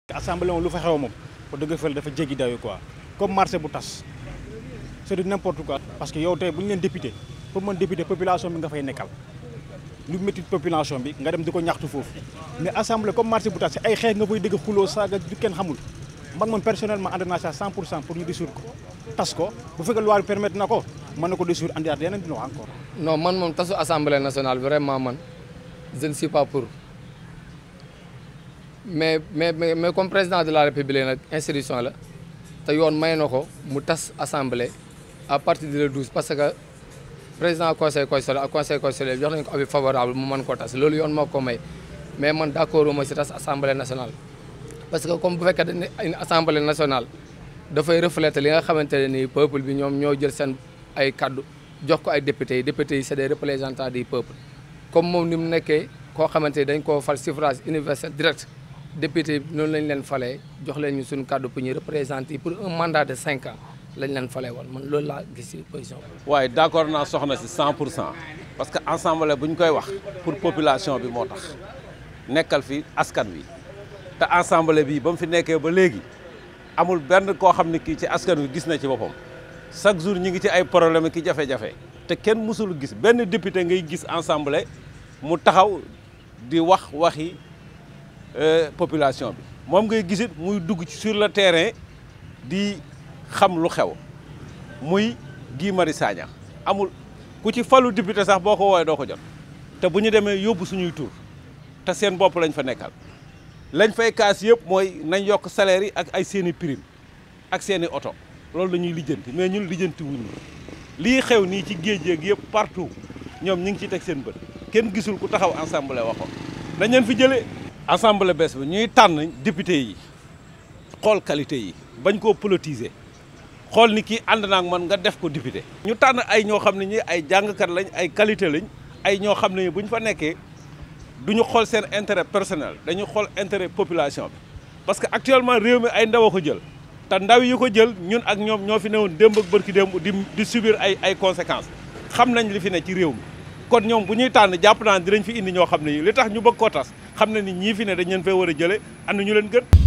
assemblée moom lu fa xew moom ba dëgg fële dafa jéggi dayo quoi comme marché bu tas c'est de n'importe quoi parce que yow tey bu ñu leen député pour mën député population bi nga fay nekkal lu métti population bi nga dem di ko ñaxtu foofu mais assemblée comme marché bu tas ay xeex nga fay dégg xuloo saaga du kenn xamul man moom personnellement ànd naa sa 100 pour cent pour ñu dissoudre ko tas ko bu fekkee loi bi permettre na ko mën na ko dissoudre andiwaat yeneen dina wax encore. non man moom tasu assemblée nationale vraiment man je ne suis pas pour mais mais mais comme président de la république nag institution la te yoon may na ko mu tas assemblée à partir de le 12 parce que président conseil constitutionnel ak conseil constitutionnel jox nañu ko avis favorable mu mën ko tas loolu yoon moo ko may mais man d'accord ma si tas assemblée nationale. parce que comme bu fekkee dañ ne une assemblée nationale dafay refléter li nga xamante ne nii peuple bi ñoom ñoo jël seen ay kaddu jox ko ay députés yi députés yi c'est des représentants du peuple comme moom ni mu nekkee koo xamante ni dañ koo fal suffrage universel direct député yi noonu lañ leen falee jox leen ñu suñu kaddu pour ñu représenter pour un mandat de cinq ans lañ leen falee woon man loolu laa gis ci position waaye d'accord naa soxna si 100 pour cent parce que assemblée bu ñu koy wax pour population bi moo tax nekkal fi askan wi te assemblée bi ba mu fi nekkee ba léegi amul benn koo xam ne kii ci askan wi gis na ci boppam chaque jour ñi ngi ci ay problème ki jafe-jafe te kenn mësul gis benn député ngay gis assemblée mu taxaw di wax waxi population bi moom ngay gisit muy dugg ci sur le terrain di xam lu xew muy Guy Marius Sagna amul ku ci falu député sax boo ko woowee doo ko jot te bu ñu demee yóbbu suñuy tur te seen bopp lañ fa nekkal lañ fay kaas yëpp mooy nañ yokk salaire yi ak ay seeni prime ak seeni oto loolu la ñuy lijjanti mais ñun lijjanti wuñu lii xew nii ci géej géej yëpp partout ñoom ñi ngi ciy teg seen bët kenn gisul ku taxaw assemblée waxoon dañ leen fi jëlee assemblée bees bi ñuy tànn député yi xool qualité yi bañ koo politiser xool ni kii ànd naag man nga def ko député ñu tànn ay ñoo xam ne ñi ay jàngkat lañ ay qualité lañ ay ñoo xam ne bu ñu fa nekkee du ñu xool seen intérêt personnel dañu xool intérêt population bi parce que actuellement réew mi ay ndaw a ko jël te ndaw yi ko jël ñun ak ñoom ñoo fi newoon démb ak bërki démb di di subir ay ay conséquences xam nañ li fi ne ci réew mi kon ñoom bu ñuy tànn jàpp naa dinañ fi indi ñoo xam ne li tax ñu bëgg koo tas xam na ni ñii fi ne dañ leen fay war a jëlee ànd ñu leen gën